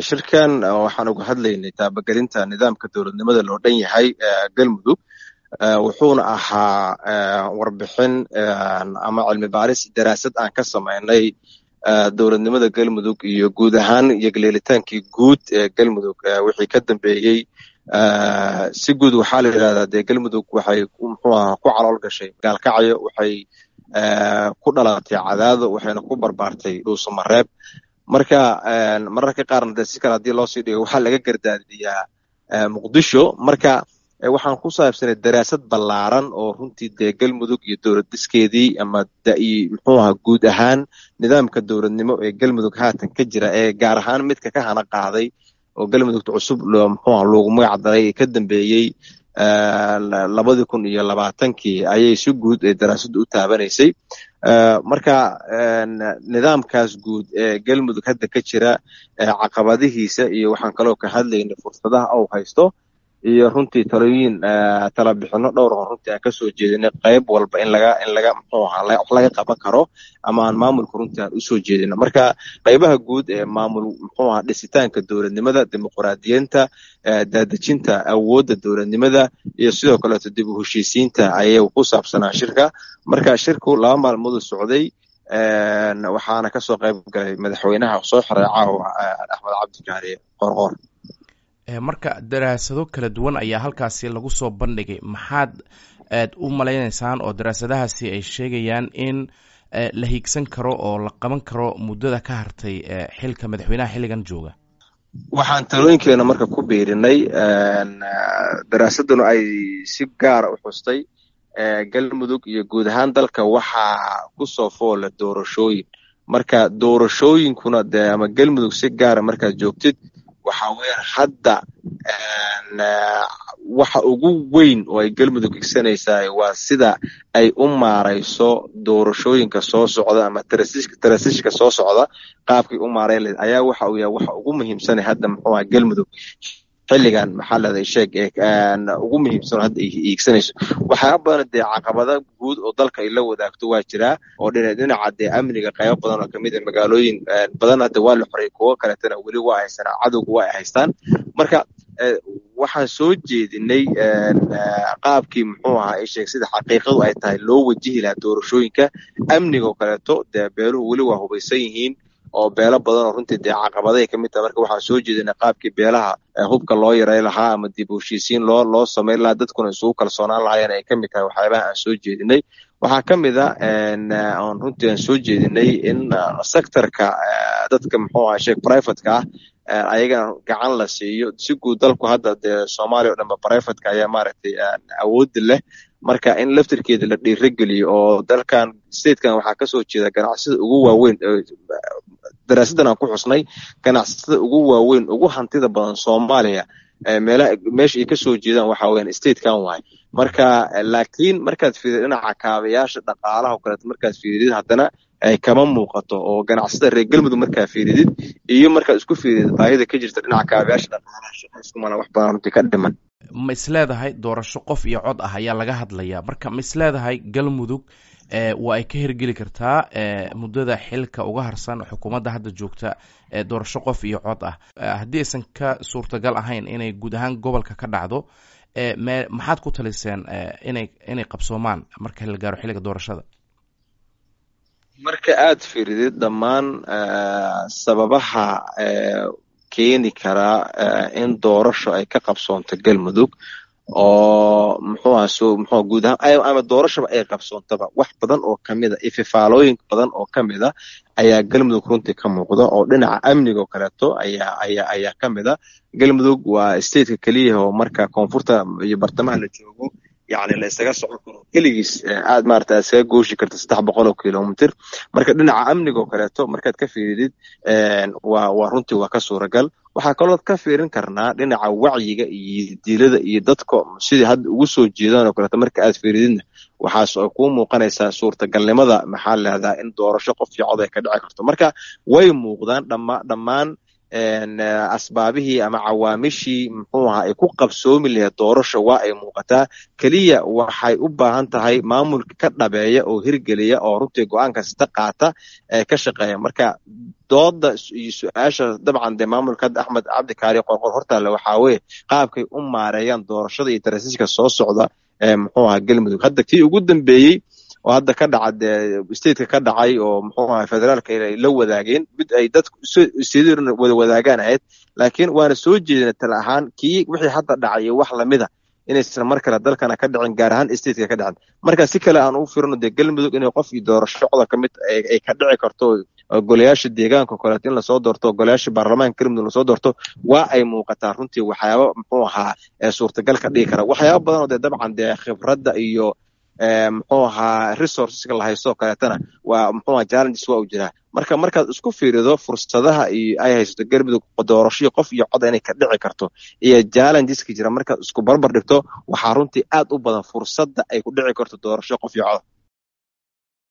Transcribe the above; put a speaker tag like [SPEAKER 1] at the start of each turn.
[SPEAKER 1] shirkan waxaan uga hadlaynay taabagelinta nidaamka dowladnimada loo dhan yahay galmudug wuxuuna ahaa warbixin ama cilmi baaris daraasad aan ka samaynay dowladnimada galmudug iyo guud ahaan iyo galeelitaankii guud ee galmudug wixii ka dambeeyey si guud waxaa la yidhahdaa dee galmudug waxay muxuu aha ku calool gashay gaalkacyo waxay ku dhalatay cadaado waxayna ku barbaartay dhuusamareeb marka mararka qaarna de si kale haddii loo sii dhigo waxaa laga gardaadiyaa muqdisho marka waxaan ku saabsanay daraasad ballaaran oo runtii dee galmudug iyo dowlad diskeedii ama muxuu aha guud ahaan nidaamka dowladnimo ee galmudug haatan ka jira ee gaar ahaan midka ka hana qaaday oo galmudugta cusub muxuuha loogu magac daray ee ka dambeeyey labadii kun iyo labaatankii ayay si guud ee daraasaddu u taabanaysay marka nidaamkaas guud ee galmudug hadda ka jira caqabadihiisa iyo waxaan kaloo ka hadlaynay fursadaha ou haysto iyo runtii talooyin talabixino dhowr oo runtii aan kasoo jeedinay qayb walba in laga in laga muxuu ahaa wax laga qaban karo ama aan maamulka runtii aan usoo jeedino marka qaybaha guud ee maamul muxuu ahaa dhisitaanka dowladnimada dimuqraadiyiinta daadejinta awoodda dowladnimada iyo sidoo kaleeto dib u heshiisiinta ayay ku saabsanaa shirka marka shirku laba maalmooduu socday waxaana kasoo qayb galay madaxweynaha soo xiray caawa axmed cabdikaari qorqoor
[SPEAKER 2] marka daraasado kala duwan ayaa halkaasi lagu soo bandhigay maxaad aad u malaynaysaan oo daraasadahaasi ay sheegayaan in la hiigsan karo oo la qaban karo muddada ka hartay xilka madaxweynaha xilligan jooga
[SPEAKER 1] waxaan talooyinkeena marka ku biirinay daraasaduna ay si gaara u xustay galmudug iyo guud ahaan dalka waxaa kusoo foola doorashooyin marka doorashooyinkuna de ama galmudug si gaara markaad joogtid waxaa weeyaan hadda waxa ugu weyn oo ay galmudug igsanaysaa waa sida ay u maarayso doorashooyinka soo socda ama tarasishka soo socda qaabkay u maarayn lahed ayaa waxa uu yahay waxa ugu muhiimsanay hadda muxuu aha galmudug xilligan maxaa leedahay sheeg ugu muhiimsan hadda iigsanayso waxyaaba badan dee caqabada guud oo dalka ay la wadaagto waa jiraa oo dhinaca dee amniga qaybo badan oo kamid a magaalooyin badan hadda waa la xoray kuwo kaleetana weli waa haysanaa cadowga waa ay haystaan marka waxaan soo jeedinay qaabkii muxuu ahaa sheeg sida xaqiiqadu ay tahay loo wajihi lahaa doorashooyinka amniga oo kaleeto dee beeluhu weli waa hubaysan yihiin oo beelo badan oo runtii dee caqabaday ka mid taha marka waxaan soo jeedinay qaabkii beelaha hubka loo yaray lahaa ama dib u heshiisiin loo loo samayn lahaa dadkuna isugu kalsoonaan lahaayeen ay ka mid tahay waxyaabaha aan soo jeedinay waxaa ka mid a on runtii aan soo jeedinay in sectorka dadka muxuu aha sheeg privateka ah ayagana gacan la siiyo si guud dalku hadda dee soomaaliya o dhanba privateka ayaa maaragtay awoodda leh marka in laftirkeeda la dhiirageliyo oo dalkan statekan waxaa kasoo jeeda ganacsida ugu waaweyn daraasaddan aan ku xusnay ganacsatada ugu waaweyn ugu hantida badan soomaaliya meelaha meesha ay kasoo jeedaan waxa weeyaan statekan waay marka laakiin markaad fiirid dhinaca kaabayaasha dhaqaalaha oo kaleeto markaad fiiridid haddana ay kama muuqato oo ganacsada reer galmudug markaa fiiridid iyo markaad isku fiiridid baahida ka jirta dhinaca kaabayaasha dhaqaalaha shaqayskumana wax badan runtii ka dhiman
[SPEAKER 2] ma isleedahay doorasho qof iyo cod ah ayaa laga hadlayaa marka ma isleedahay galmudug waa ay ka hirgeli kartaa muddada xilka uga harsan xukuumadda hadda joogta doorasho qof iyo cod ah haddii aysan ka suurtagal ahayn inay guud ahaan gobolka ka dhacdo me maxaad ku taliseen inay inay qabsoomaan marka la gaaro xilliga doorashada
[SPEAKER 1] marka aad fiiridid dhammaan sababaha keeni karaa in doorasho ay ka qabsoonto galmudug oo muxuu aha so muxuu guud ahaan ama doorashaba ay qabsoontaba wax badan oo kamid a ififaalooyin badan oo kamid a ayaa galmudug runtii ka muuqda oo dhinaca amniga oo kaleeto ayaa ayaa ayaa kamid a galmudug waa stateka keliya oo marka koonfurta iyo bartamaha la joogo yacni la isaga socon karo keligiis aad maarata aad iskaga gooshi karta saddex boqol oo kilomitr marka dhinaca amniga oo kaleeto markaad ka fiiridid waa waa runtii waa ka suuragal waxaa kalood ka fiirin karnaa dhinaca wacyiga iyo dilada iyo dadka sidii hadda ugu soo jeedaan oo kaleeto marka aad fiirididna waxaas ay kuu muuqanaysaa suurtagalnimada maxaa leehdaa in doorasho qof iyo cod ay ka dhici karto marka way muuqdaan dhama dhammaan asbaabihii ama cawaamishii muxuu ahaa ay ku qabsoomi lahayd doorasha waa ay muuqataa keliya waxay u baahan tahay maamulka ka dhabeeya oo hirgeliya oo runtii go-aan kasta qaata ee ka shaqeeya marka dooda iyo su-aasha dabcan dee maamulka hadda axmed cabdikaari qorqor hortaale waxaa weye qaabkay u maareeyaan doorashada iyo tarasiiska soo socda ee muxuu ahaa galmudug hadda kii ugu dambeeyey oo hadda ka dhaca dee stateka ka dhacay oo muxuu ahaa federaalka ay la wadaageen mid ay dadku stedna wada wadaagaan ahayd laakiin waana soo jeedina tala ahaan kii wixii hadda dhacay iyo wax lamida inaysan mar kale dalkana ka dhicin gaar ahaan stateka ka dhicin marka si kale aan u firno dee galmudug inay qof iyo doorashocda ka mid ay ka dhici karto golayaasha deegaanka kaleeto in lasoo doorto golayaasha baarlamaanka galmudug lasoo doorto waa ay muuqataa runtii waxyaaba muxuu ahaa suurtagal ka dhigi kara waxyaaba badan oo dee dabcan dee khibradda iyo muxuu ahaa resourceska la haysto kaleetana waa muxuu ahaa challenges waa u jiraa marka markaad isku fiirido fursadaha iyo ay haysato galmudug doorashadii qof iyo cod inay ka dhici karto iyo challengeska jira markaad isku barbar dhigto waxaa runtii aad u badan fursadda ay ku dhici karto doorasho qof iyo cod